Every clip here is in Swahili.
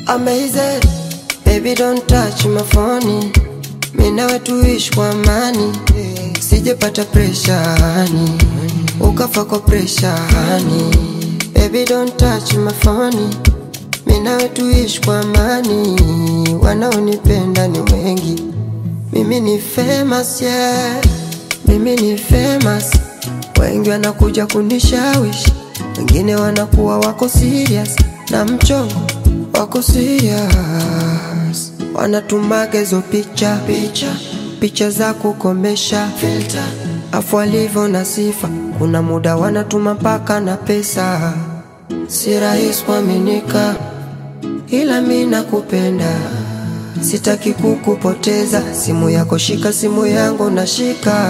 Amazing, baby don't touch my phone. Mimi nawe tuishi kwa amani, sijapata pressure hani, ukafa kwa pressure hani. Baby don't touch my phone. Mimi nawe tuishi kwa amani, wanaonipenda ni wengi. Mimi ni famous yeah, mimi ni famous. Wengi wanakuja kunishawishi, wengine wanakuwa wako serious na mchongo wako serious, wanatumaga hizo picha picha picha za kukomesha filter, afu walivyo na sifa, kuna muda wanatuma mpaka na pesa. Si rahisi kuaminika, ila mi nakupenda, sitaki kukupoteza. Simu yako shika, simu yangu nashika.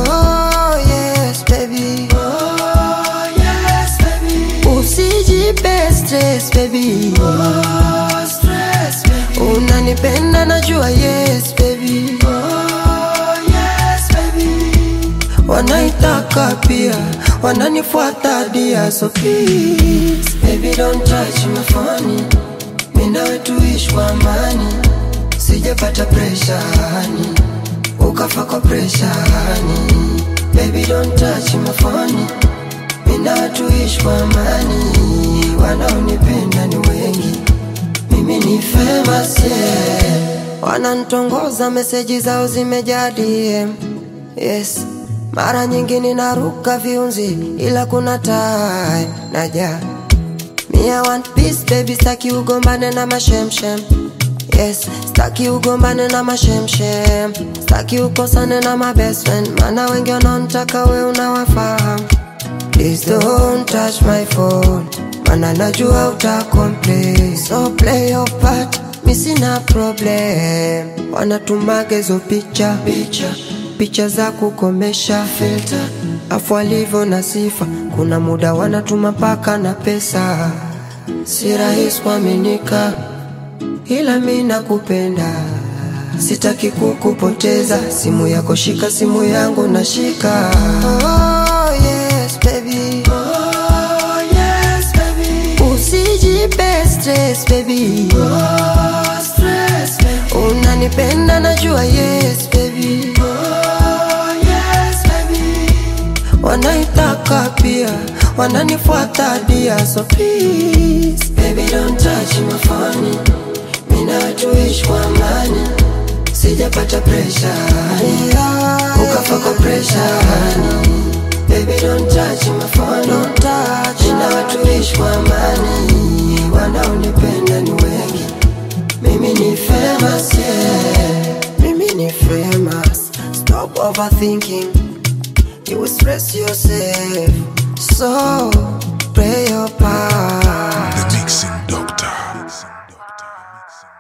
Oh, yes, baby. Oh, yes, baby. Usijipe stress baby. Oh, stress, baby. Unanipenda najua yes baby. Oh, yes, baby. Wanaitaka pia wananifuata dia so please baby don't touch my phone. Mimi nawe tuishi kwa amani, sijapata pressure hani, ukafa kwa pressure hani. Baby don't touch my phone. Mimi nawe tuishi kwa amani, wanaonipenda ni wengi, mimi ni famous yeah. Wananitongoza, meseji zao zimejaa DM yes. Mara nyingi ninaruka viunzi, ila kuna time naja Me I want peace baby, staki ugombane na mashemshem Yes, staki ugombane na mashemshem Staki ukosane na my best friend Mana wengi wanaonitaka we unawafahamu Please don't touch my phone Mana najua uta complain So play your part, mi sina problem Wanatumaga hizo picha picha picha za kukomesha filter, afu walivyo na sifa, kuna muda wanatuma mpaka na pesa. Si rahisi kuaminika, ila mi nakupenda, sitaki kukupoteza. Simu yako shika, simu yangu nashika. Oh, yes, baby. Oh, yes, baby. Usijipe stress baby. Oh, stress, baby. Unanipenda najua yes baby. Oh, yes, baby. Wanaitaka pia wananifuata dia so please baby don't touch my phone. Mimi nawe tuishi kwa amani, sijapata pressure yeah, ukafa kwa pressure honey. Baby don't touch my phone, don't touch. Mimi nawe tuishi kwa amani, wanaonipenda ni wengi. Mimi ni famous yeah, mimi ni famous. Stop overthinking, you will stress yourself. So play your part.